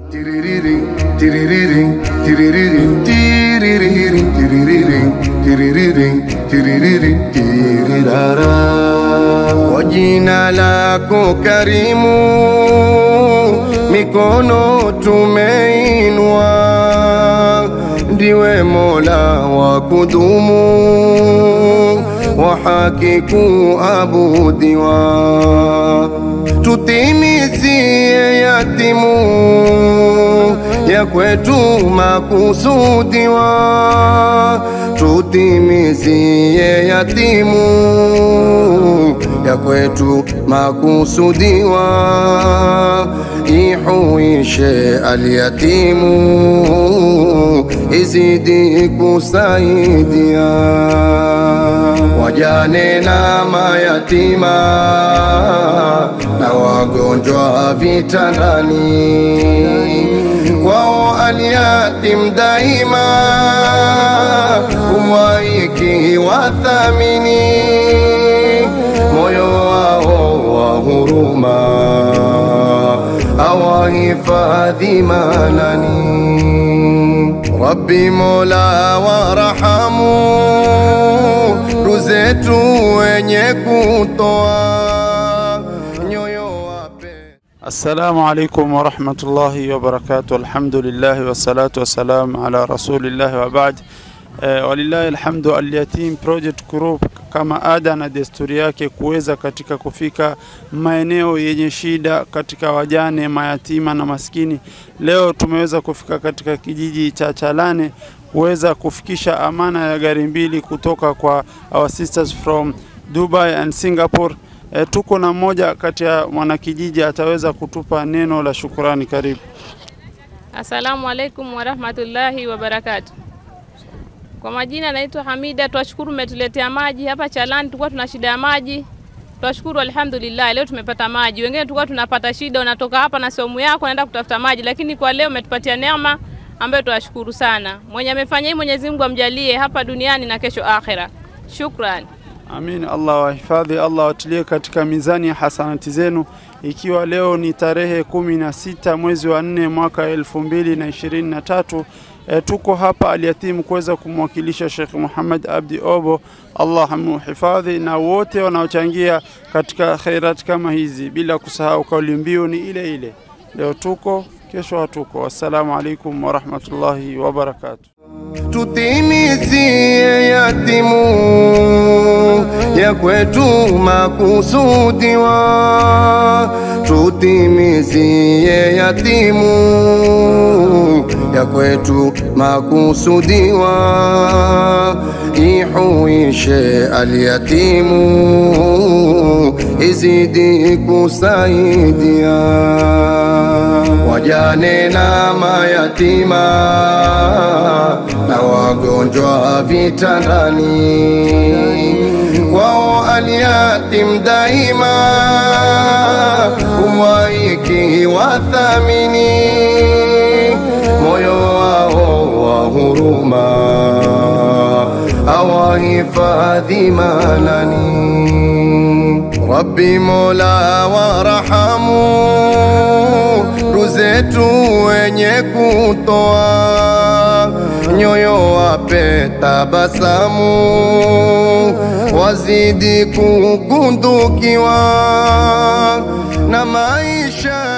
Tiririring, tiririring, tiririring, tiririring, tiririring, tiririring, tiririring, tirirara. Kwa jina lako karimu, mikono tumeinua, ndiwe Mola wa kudumu, wa haki kuabudiwa, tutimizie yatimu ya kwetu makusudiwa, tutimizie yatimu ya kwetu makusudiwa, ihuishe alyatimu, izidi kusaidia wajane na mayatima na wagonjwa vitandani, kwao alyatim daima umwaiki wathamini, moyo wao wa huruma awahifadhi manani. Rabbi Mola warahamu, ruzetu wenye kutoa nyoyo wape Assalamu alaikum warahmatullahi wabarakatuh. Alhamdulillahi wassalatu wassalamu ala rasulillahi wa baad. Eh, walillahi alhamdu. Alyatim Project Group kama ada na desturi yake kuweza katika kufika maeneo yenye shida katika wajane, mayatima na maskini. Leo tumeweza kufika katika kijiji cha Chalane kuweza kufikisha amana ya gari mbili kutoka kwa our sisters from Dubai and Singapore. E, tuko na mmoja kati ya mwanakijiji ataweza kutupa neno la shukurani. Karibu. Assalamu alaikum warahmatullahi wabarakatu. Kwa majina naitwa Hamida. Twashukuru umetuletea maji hapa Chalani, tulikuwa tuna shida ya maji. Twashukuru alhamdulillah, leo tumepata maji. Wengine tulikuwa tunapata shida, unatoka hapa na somu yako naenda kutafuta maji, lakini kwa leo umetupatia neema ambayo twashukuru sana. Mwenye amefanya hii Mwenyezi Mungu amjalie hapa duniani na kesho akhera. Shukran. Amin. Allah wahifadhi, Allah watilie katika mizani ya hasanati zenu, ikiwa leo ni tarehe kumi na sita mwezi wa nne mwaka elfu mbili na ishirini na tatu. E, tuko hapa Alyatim kuweza kumwakilisha Sheikh Muhammad Abdi Obo, Allah amuhifadhi na wote wanaochangia katika khairat kama hizi, bila kusahau kauli mbiu ni ile ile, leo tuko kesho hatuko. Wassalamu alaikum warahmatullahi wabarakatuh. tutimizie yatimu ya kwetu makusudiwa, tutimizie yatimu ya kwetu makusudiwa, ihuishe alyatimu, izidi kusaidia wajane na mayatima na wagonjwa vitandani, kwao alyatim daima umwaiki wathamini, moyo wao wa huruma awahifadhi manani. Rabbi Mola warahamu, ruzetu wenye kutoa nyoyo wape tabasamu, wazidi kugundukiwa na maisha